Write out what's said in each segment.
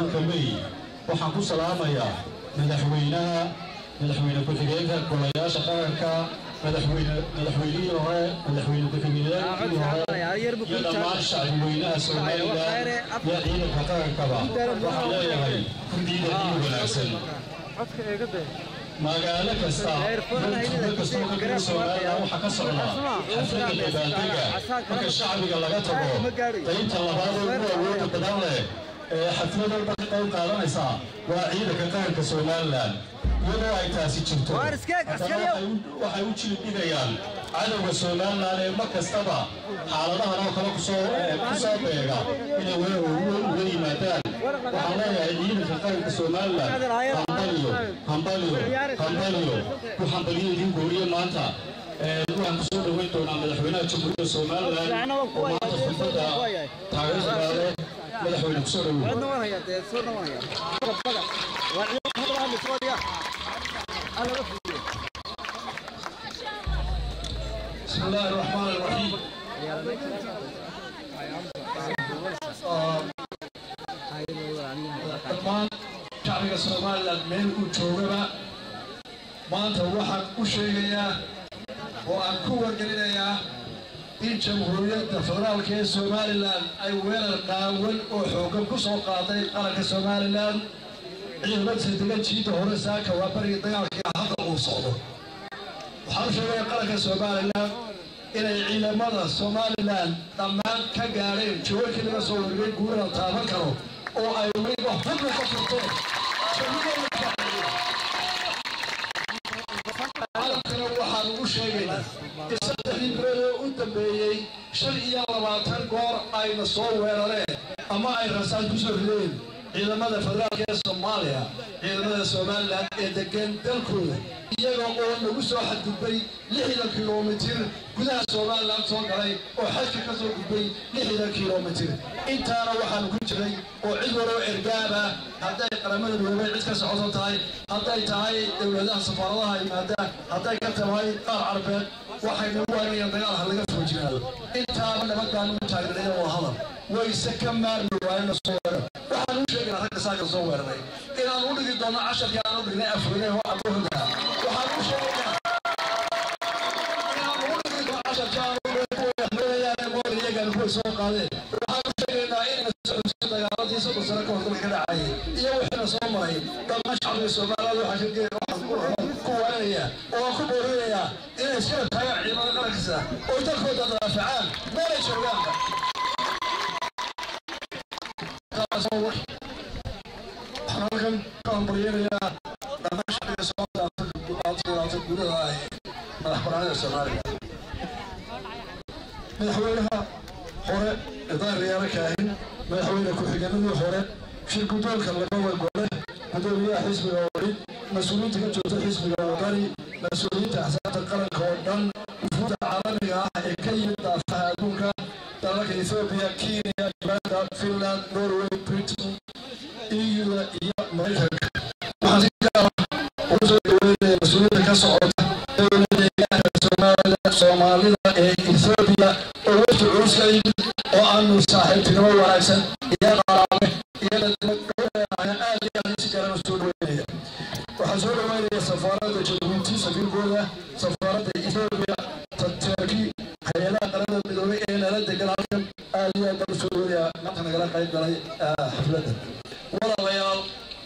tobanka may waxaan ku salaamayaa madaxweynaha madaxweyne ku-xigeenka golayaasha qaranka madaxweyne madaxweynihii hore madaxweyne ku-xigeenkii hore iyo dhammaan shacbweynaha somalilan iyo ciidanka qarankaba waxaan leeyahay kurdiida iyo wanaagsan magaalo kasta tuulo kastoo ka mida somalilan waxaa ka socda xafladda dabaaldega marka shacbiga laga tago qaybta labaad ee ugu awooda badan leh ee xaflad walba ka qayb qaadanaysa waa ciidanka qaranka somalilan iyadoo ay taasi jirto haddana waxay u jilibdhigayaan cadowga somalilan ee mar kastaba xaaladahan oo kale kusoo kusoo beega inay uga yimaadaan waxaan leeyahay ciidanka qaranka somalilan hambaliyo hambaliyo hambaliyo ku hambaliyo idin gooriye maanta waxaan kusoo dhoweyn doonaa madaxweynaha jamhuuriyadda somalilan oo maanta khudbadda taageerada leh madaxweyne kusoo dhoweyn بسم الله الرحمن الرحيم dhammaan shacbiga somalilan meel uu joogaba maanta waxaan u sheegayaa oo aan ku wargelinayaa in jamhuuriyadda federaalka ee somalilan ay weerar qaawan oo xoogan ku soo qaaday qaranka somalilan ciidamada degan jiida hore saaka waa bariga dagaalkii hadda uu socdo waxaan u sheegaya qaranka somalilan inay ciidamada somalilan dhammaan ka gaadheen jawaabkii laga soo wargay guurada taaban karo oo ay weliba hubna ka furteen caalamkana waxaan ugu sheegaynaa in saddexdii bilood oo u dambeeyey shan iyo labaatan goor ayna soo weerareen ama ay rasaan ku soo rideen ciidamada federaalka ee soomaaliya ciidamada somalilan ee degan dalkooda iyaga oo nagu soo xadgudbay lixdan kilomitir gudaha somalilan soo galay oo xajka ka soo gudbay lixdan kilomitir intaana waxaanu ku jiray oo cid waloo ergaaba hadday qaramada midoobay cid ka socoto tahay hadday tahay dowladaha safaaradaha yimaadaan hadday ka tahay qaar carbeed waxay nagu waanayaan dagaalha laga soo jiraado intaaba nabadbaanu u taagnay oo hadal wayse ka maarmi waayena soo weerar waxaan u sheegaynaa ragga saaka soo weeraray inaan u dhigi doono casharkii aan u dhignay afrine oo abuurda waxaan u sheegaynaa inaan u dhigi doono casharkii aan u dhignay kuwa iyagaan kuwa soo qaadeen waxaan u sheegaynaa inayna socodso dagaaladii soddon sano ka hor dalka ka dhacayay iyo wixiina soo maray dhammaan shacbiga soomaaliyeed waxaa ka geeya waxaan ku waanaya oo ku boorinayaa inay iskala taagaan ciidamada qarankiisa oo dalkooda daafacaan meelay joogaanba waxaan halkan ka hambalyeynayaa dhammaan shacbiga soomaalida gudaha ah madax banaanida soomaaliya madaxweynaha hore idaar riyaalo kaahin madaxweyne ku-xigeenadii hore shir guddoonka labada gole gudoomiyaha xisbiga wali mas-uuliyiinta ka joogta xisbiga wadani mas-uuliyiinta axsaabta qaranka oo dhan wufuudda caalamiga ah ee ka yimid daafaha adduunka dalalka ethoobiya kenya uganda finland norway britain eu-da iyo maraykanka waxaan si gaara ugu soo dhaweynaya mas-uuliyadda ka socota dowladda deegaanka soomaalida soomaalida ee ethoobiya oo wafdi culus ka yimid oo aanu saaxiibtinimo wanaagsan iyo qaraame iyo dadnimodhowleedahay aad iyo aad si garan soo dhaweynaya waxaan soo dhaweynaya safaaradda jabuuti safiirkooda safaaradda ethoobiya turki hay-adaha qaramada midoobay ee nala degan halkan aad iyo aad baan usoo dhaweynaya maanta nagala qayb galay xafladda walaalayaal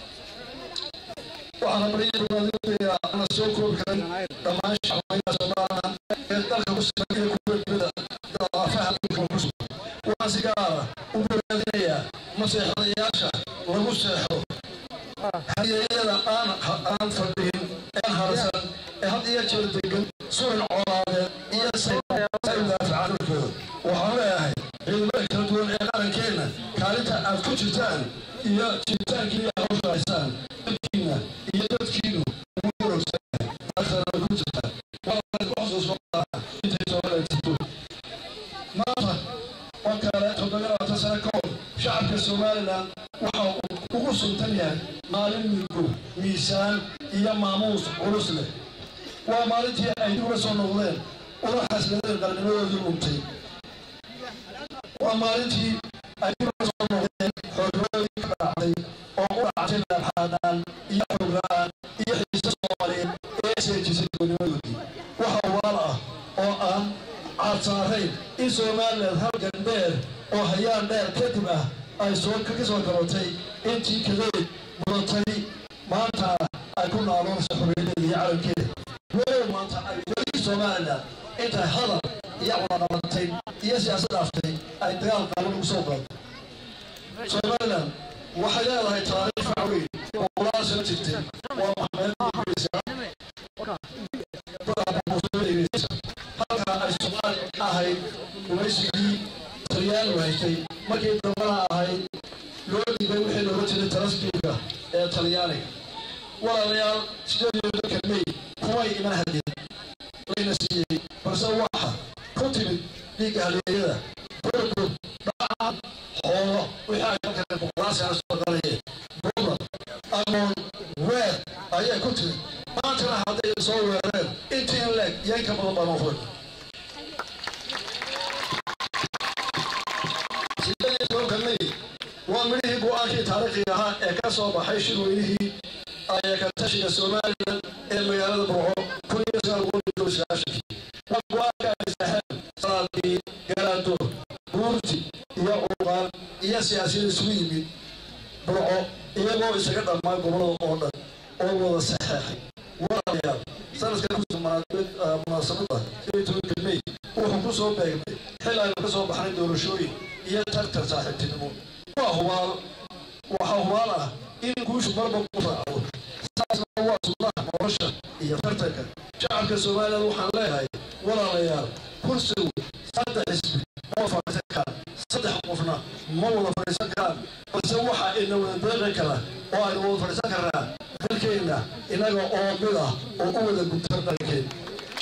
waxaan hambaliyadoodayaa ana soo koobi karin dhammaan shacweynaha somalilan ee dalka ku sugan iyo kuwa dibadda daafaha dhulka ku sugan waxaan si gaara u bogaadinayaa maseexdayaasha lagu seexdo hayeeyada aan aan fadhihin een harsan ee had iyo jeer degan suran colaadeed iyo say u daafacaan dhulkooda waxaan leeyahay ciidamada kala duwan ee qarankeenna kaalinta aad ku jirtaan iyo jiritaankiina hawsha haysaan dadkiina iyo dadkiinu ugu warogsanyahay taasana way ku jirtaan waa ku xusuusnaa intay soomaaliya jirto maanta oo kale toddoba labaatan sano ka hor shacabka somalilan waxa uu ugu suntan yahay maalin migo miisaan iyo maamuus culus leh waa maalintii ay dib uga soo noqdeen una xasladeen qarnimadoodii luntay waa maalintii ay dib uga soo noqdeen xoognimadoodii ka dhacday ay soo ka soo gabatay intii kadeed mudatay maanta ay ku naaloonayso xorriyadeeda iyo calankeeda walow maanta ay weli somalilan intay hadal iyo cunaqabatay iyo siyaasad aftay ay dagaal qaaban ugu soo qaado somalilan waxay leedahay taariikh fac weyn oo qolaa soo jirtay waa maxamed halka ay soomaali ahayd gumaysigii talyaani haystay markii dambana ahayd loo dhiibay wixii looga jiray tarasbiga ee talyaaniga walaalayaal sideed iyo tobanka may kumay iman hadeen layna siiyey balse waxa ku timid dhiigga haleeyada burgur dhacaan xoolo wixii ay ka kale boqolaasi aan soo qalayeen buuda amoon weer ayay ku timid maantana hadday soo weereen intii in leeg iyo in ka badan baan ofur sideed iyo tobanka may waa midhihii go-aankii taariikhiga ahaa ee ka soo baxay shirweynihii ayakatashiga somalilan ee magaalada burco kun iyo sagaal boqol iyo toban sagaashankii waa go-aanka ay saxeen salaadii garaado buurti iyo cuqaan iyo siyaasiyada isugu yimid burco iyagoo isaga dhammaan gobolada oo dhan oo wada saxeexay walaalayaal sanadkan munaasabada sideed tobanka may wuxuu ku soo beegmay xil aynu ka soo baxnay doorashooyin iyo tartar saaxiibtinimo waa hubaal waxaa hubaal ah in guushu marba ku raaco saasna waa sunnaha nolosha iyo tartanka shacabka somalilan waxaan leeyahay walaalayaal kursigu saddex xisbi ma fadhiisan karaan saddex qofna ma wada fadhiisan karaan balse waxa ina wada deeqi kara oo aynu wada fadhiisan karnaa dalkeenna inaga oo mid ah oo u wada gubtan dhalinkeena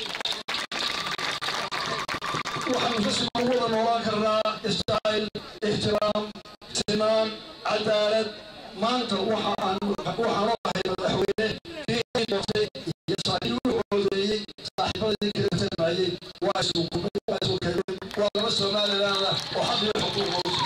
waxaanu ka sugan wada noolaan karnaa israa'iil ixtiraam sinaan cadaalad maanta waxa aan waxaan ahay madaxweyne kii doortay iyo saaxiib u coodeeyey saaxiibadii kala tarmayey waa isugu waa isugu keenay waa laba somaliland ah oo xaq iyo xuquuq hawsa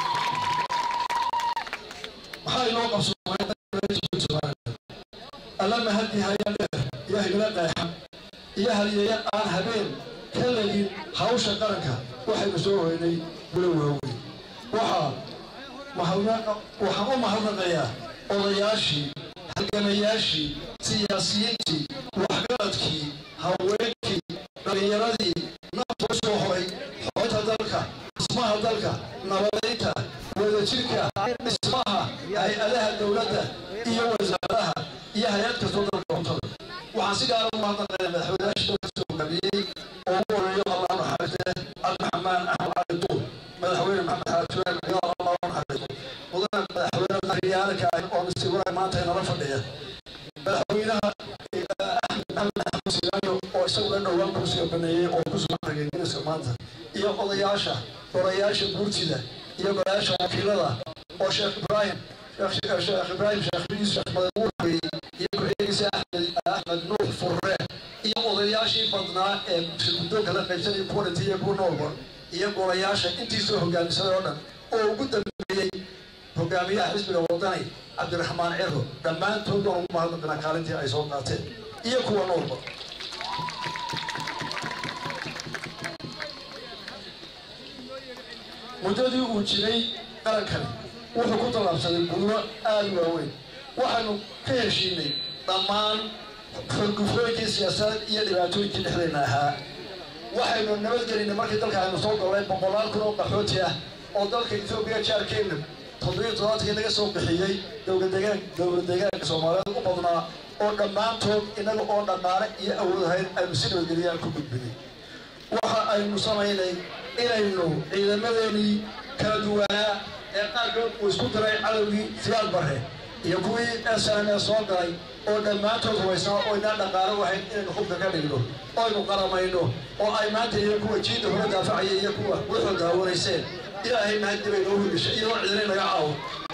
maxaa inoo qabsoomay allama hadii haya dheer iyo higla qeexan iyo haliyeeya aan habeen ka legin hawsha qaranka waxaynu soo hoynay gulo waaweyn waxaa waxaan u mahadnaqayaa odayaashii halgamayaashii siyaasiyiintii waxgaradkii haweenkii dhallinyaradii nafta u soo horay xoolta dalka dhismaha dalka nabadaynta wadajirka dhismaha hay-adaha dowladda iyo wasaaraha iyo hay-ad kastoo dalka cuntada waxaan si gaara u mahadnaqayaa madaxweynayaashii dalka soo hogaamiyey oo ugu horeeyo allah naxariiste cabdiraxmaan axmed cali duur madaxweyne maxamed xaajiraan ciyaar allah naxariisto mudane madaxweyne qaryaalka oo mr maanta inala fadhiya madaxweynaha axmed maxamed axmed sigaanyo oo isaguna dhowaan kursiga baneeyey oo ku sugan ragengeliska maanta iyo odayaasha odayaasha guurtida iyo golayaasha wakiilada oo sheekh ibraahim sheekh ibraahim sheekh biis sheekh madamuur habeeyey iyo ku-xigeenkiisa axmed axmed nuux furre iyo odayaashii badnaa ee guddoonka la qaybsanaya kuwa dhintay iyo kuwa noolba iyo golayaasha intii soo hogaamisaday oo dhan oo ugu dambeeyey hogaamiyaha xisbiga wadani cabdiraxmaan ciro dhammaantood waan ugu mahadnaqinaa kaalintii ay soo qaateen iyo kuwa noolba muddadii uu jiray qarankani wuxuu ku tallaabsaday gudmo aada u waaweyn waxaanu ka heshiinay dhammaan xorgufooyinkii siyaasadeed iyo dhibaatooyinkii dhexdeenna ahaa waxaynu nabadgelinay markii dalka aynu soo galnay boqolaal kun oo qaxooti ah oo dalka etoobiya jaarkeena toddobiyo toddobaatankii laga soo bixiyey dowladegaan dowlad deegaanka soomaaliyeed u badnaa oo dhammaantood inaga oo dhaqaale iyo awood ahayn aynu si nabadgeliyaan ku gudbinay waxa aynu samaynay inaynu ciidamadeenii kala duwanaa ee qaarkood uu isku diray cadowgii siyaad barre iyo kuwii s n e soo galay oo dhammaantood hubaysnaa oo inaan dhaqaalo ahayn inaynu hubka ka dhigno oo aynu qaramayno oo ay maanta iyo kuwa jiida hore daafacaya iyo kuwa wuxuu daawanayseen ilaahay mahaddi bay noo hirgashay iyadoo cidinay naga caawo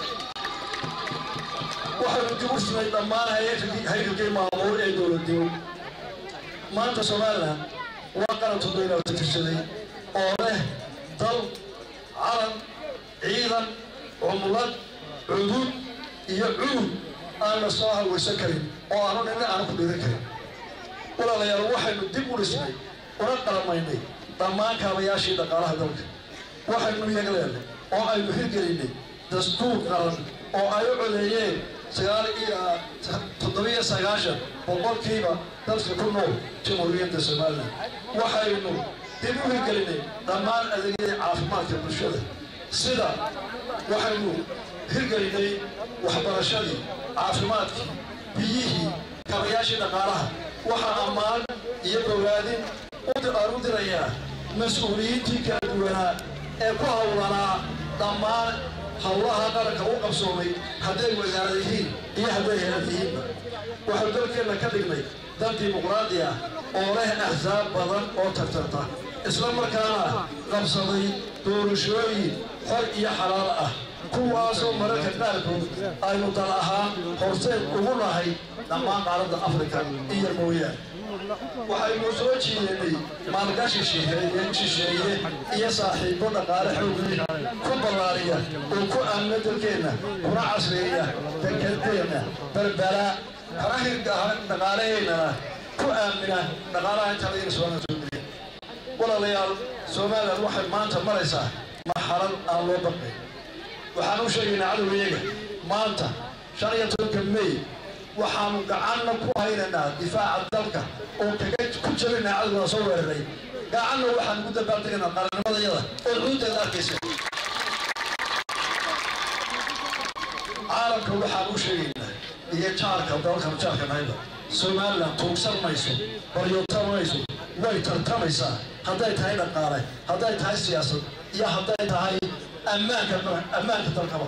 waxaynu dib u sinay dhammaan haykalkii maamuul ee dowladnimo maanta somalilan waa qaran toddobaylaata tirsaday oo leh dal calan ciidan cumlad cudud iyo cudub aan la soo hawaysan karin oo aanu nina aanu ku dhiiran karin walaalayaal waxaynu dib u dhisnay una qalamaynay dhammaan kaabayaashii dhaqaalaha dalka waxaynu yagleelnay oo aynu hirgelinay dastuur qaran oo ay u codeeyeen sagaal iyo toddobiyo sagaashan boqolkiiba dadka ku nool jamhuuriyadda somalilan waxaynu dib u hirgelinay dhammaan adeegyadii caafimaadka bulshada sida waxaynu hirgelinay waxbarashadii caafimaadkii biyihii kabayaashii dhaqaalaha waxaa ammaan iyo bogaadin aan u dirayaa mas-uuliyiintii kala duwanaa ee ku hawlanaa dhammaan howlaha qaranka u qabsoomay hadday wasaarad yihiin iyo hadday heelad yihiinba waxaynu dalkeenna ka dhignay dal dimuqraadi ah oo leh axsaab badan oo tartarta isla markaana qabsaday doorashooyin xor iyo xalaal ah kuwaasoo mararka qaarkood aynu dal ahaan horseed ugu nahay dhammaan qaaradda afrika iyo mooyaane waxaynu soo jiidanay maalgashi shisheeye iyo saaxiibo dhaqaale xoogli ku ballaariya oo ku aamina dalkeenna kuna casreeya dekedeenna berbera kana hirgaha dhaqaalaheennana ku aamina dhaqaalaha inta laga soomaaliya soo geliya walaalayaal somalilan waxay maanta maraysaa marxalad aan loo baqay waxaan u sheegaynaa cadowgayaga maanta shan iyo tobanka may waxaanu gacanna ku haynaynaa difaaca dalka oo kaga ku jabinaa cadowgana soo weeraray gacanna waxaan ugu dabaaltegaynaa qarannimadayada oo xuduudeeda arkaysa caalamka waxaan u sheegaynaa iyo jaarka dalkan jaarka nayda somalilan tuugsan mayso baryootamayso way tartamaysaa hadday tahay dhaqaale hadday tahay siyaasad iyo hadday tahay ammaanka ammaanka dalkaba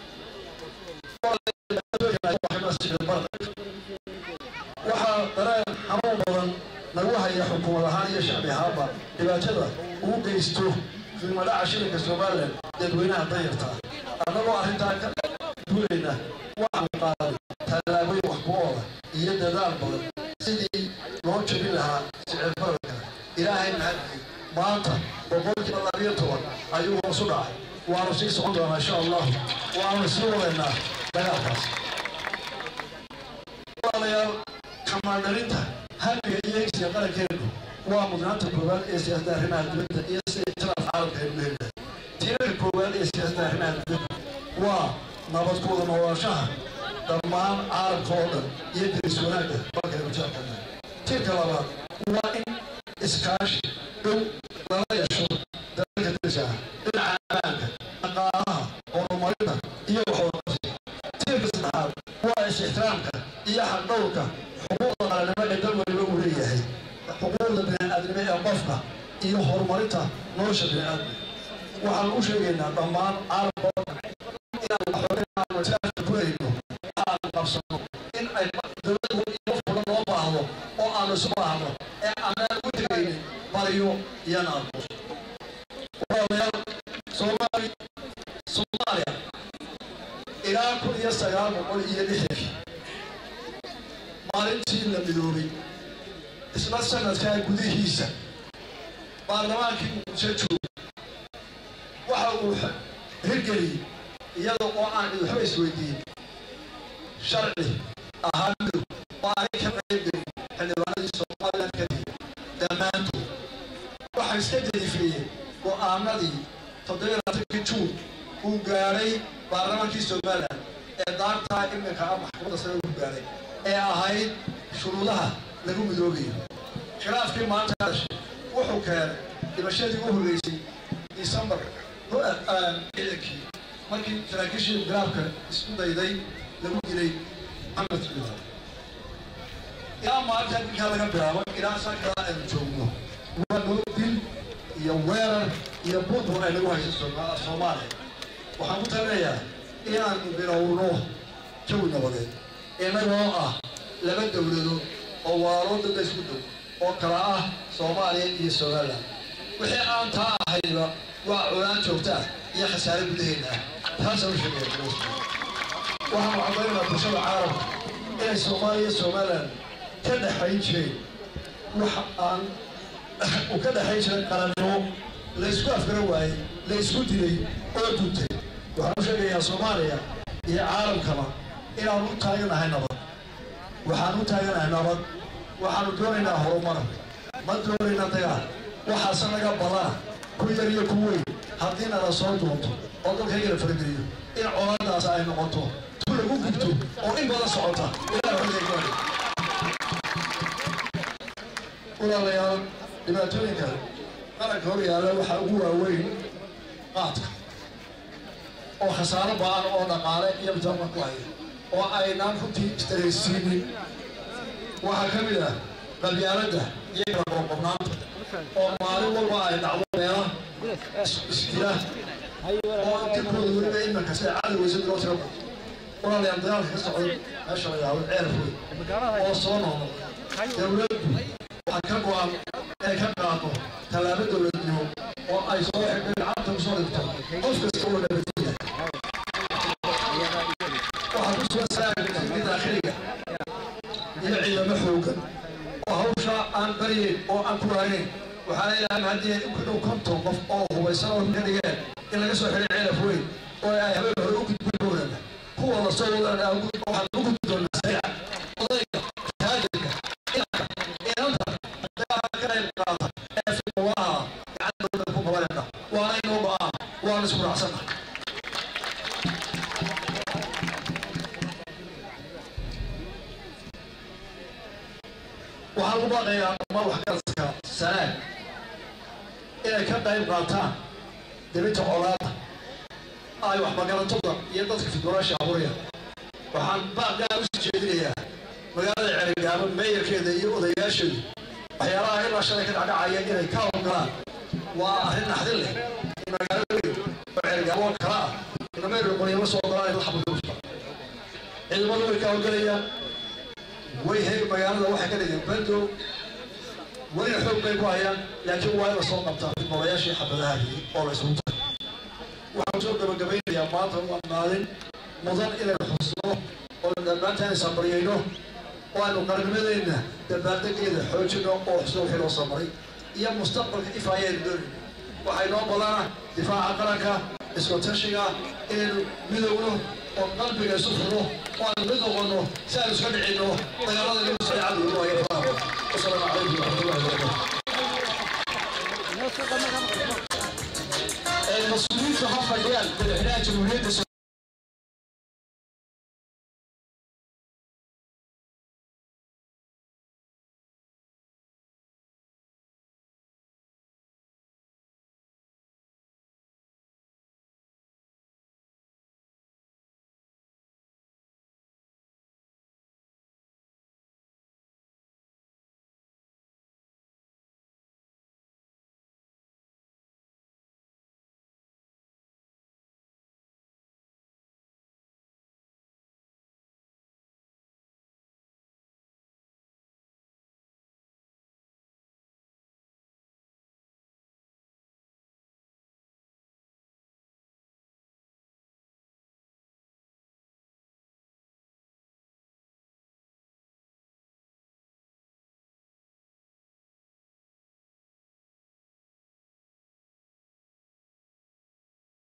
waxaa dareen xanuun badan nagu haya xukuumad ahaan iyo shacbi ahaanba dhibaatada uu geysto qiimadhaca shilinka somalilan dadweynaha danyarta annagoo arrintaa ka duulayna waxaanu qaaday tallaabooyin wax ku ooda iyo dadaal badan sidii loo jabin lahaa sicir bararka ilaahay mahadii maanta boqolkiiba labiyo toban ayuu hoosu dhacay waanu sii socon doonaa insha allahu waanu sii wadaynaa dagaalkaas walaalayaal kamaandharinta hamiga iyo hegsiga qarankeenu waa mudnaanta koowaad ee siyaasadda arrimaha dibadda iyo sida ictiraaf caalamka aynu leedahay tiirarka koowaad ee siyaasadda arrimaha dibadda waa nabad ku wada noolaanshaha dhammaan caalamka oo dhan iyo deris wanaagga dalkaynu jeelkanahay tiirka labaad waa in iskaashi dhow lala yeesho dalalka deriska ah dhinaca ammaanka dhaqaalaha horumarinta iyo waxwadaqabsiga tiirka saddexaad waa is-ixtiraamka iyo xaqdhowrka xuquuqda qaranimo ee dal waliba uu leeyahay xuquuqda bini'aadnimo ee qofka iyo horumarinta nolosha bini'aadmi waxaan u sheegaynaa dhammaan caalamka oo dhan inaan waxoogaanu tiraaska ku hayno aan qabsano in ay dowladda iyo fulan loo baahdo oo aanu isu baahno ee aanaan ugu tegaynin baryo iyo naamuus walaalayaal soomaali soomaaliya ilaa kun iyo sagaal boqol iyo lixdankii maalintii la midoobay isla sanadkaa gudihiisa baarlamaankii muqdisho joogay waxa uu hirgeliyey iyada oo aan waxba isweydiin sharci ahaa midow oo aanay ka qaybgelin xildhibaanadii somalilan kadib dhammaantood waxay iska jadifeeyeen go'aanadii toddobiyo labaatankii juun uu gaadhay baarlamaankii somalilan ee daartaa iminka ah maxkamadda sare uu gaadhay ee ahayd shuruudaha lagu midoobayo khilaafkii maanta dhashay wuxuu keenay dhimashadii u horreysay disembar ciidankii markii saraakiishii garaabka isku dayday lagu dilay maxamed jubbaland ilaa maalinta dilkaa laga bilaabo ilaa sankaa aynu joogno waa noo dil iyo weerar iyo burbur ay nagu hayso soomaaliya waxaan ku talinayaa inaanu bilowno jawi nabadeed innagoo ah laba dowladood oo walaalo dadda isku dhow oo kala ah soomaaliya iyo somalilan wixii aan taa ahayba waa culaan joogta ah iyo khasaare gudaheena ah taasaan u sheegaya waxaanu caddaynaa bulshada caalamka inay soomaaliya iyo somalilan ka dhexayn jireen wax aan uu ka dhexayn jiray qarannimo la isku afgara waayey la isku dilay oo duntay waxaan u sheegayaa soomaaliya iyo caalamkaba inaanu u taaganahay nabad waxaan u taaganahay nabad waxaanu doonaynaa horumar ma doonaynaa dagaal waxaase naga badana ku yar iyo ku weyn haddii nala soo doonto oo dalkaygala farageliyo in colaadaas ay noqoto tu lagu gubto oo in badan socota ilaa xodeegoona walaalayaal dhibaatooyinka qaranka hor yaalla waxaa ugu waaweyn qaadka oo khasaaro ba-an oo dhaqaale iyo mitaama ku haya oo aynaan runtii istaraysiinin waxaa ka mid ah qabyaaladda iyo kala qoqobnaanta oo maalin walba ay dhacdo meela isdila oo jirkooda weliba imanka sida cadoweysa loo tiro walaalayaal dagaalka ka socda meesha la yidhahdo ceeraf wey oo soo noqnoqda dowladdu waxaa ka go-an inay ka qaado tallaabo dowladnimo oo ay soo xidhay gacanta kusoo dhigto qof kasta oo nabadgenya waxaa ku sugan salaamka daakhiliga iyo ciidamo xoogan oo hawsha aan baryeyn oo aan ku raaynayn waxaa ilaahay haddii ay ku dhow konton qof oo hubaysan oo ka dhigeen in laga soo xidhay ceelaf weyn oo ay habeen hore u gudbin doonaan kuwa la soo wadaan waxaan u gudbi doonaa sayca odayga taajirka inanka inanta dagaalka ka qayb qaata ee filawaha gacantooda ku qabanayna waana inoo ba-aan waana isku raacsana waxaan u baaqayaa dhammaan waxgaradka sanaag inay ka qayb qaataan dibinta colaada ay waxmagaratooda iyo dadka fidwalaasha abuuraya waxaan baaqgaa usii jeedinayaa magaalada ceerigaabo meeyarkeeda iyo odayaasheedu waxyaalaha ilaa shalay ka dhacdhacaya inay ka howlgalaan waa arrin naxdin leh in magaalo weyn oo ceerigaabo oo kala ah inameer qoryama soo ogolaan la xabadoosta ciidamadu way ka howlgalayaan way hay magaalada waxay ka dhigeen bandow welina xoog bay ku hayaan laakiin waa in la soo qabtaa fidmolayaashii xabadahaadii oo la isugu tahay waxaan soo gabagabaynayaa maanta waa maalin mudan inaynu xusno oo dhammaanta inay sabaryayno oo aynu qarnimadeenna dabaaldegeeda xoojino oo xusno wixii loo samaray iyo mustaqbalka ifaayaynu doonayno waxay noo badana difaaca qaranka isku tashiga inaynu midowno oo qalbiga isu furno oo aynu mid noqono si aynu iska dhicinno dagaalada lagu socday cadowga waayo faraha wasalaamu calaykum waraxmatullahi wabarakatu المسؤولين في حفر ديال بالعلاج جمهورية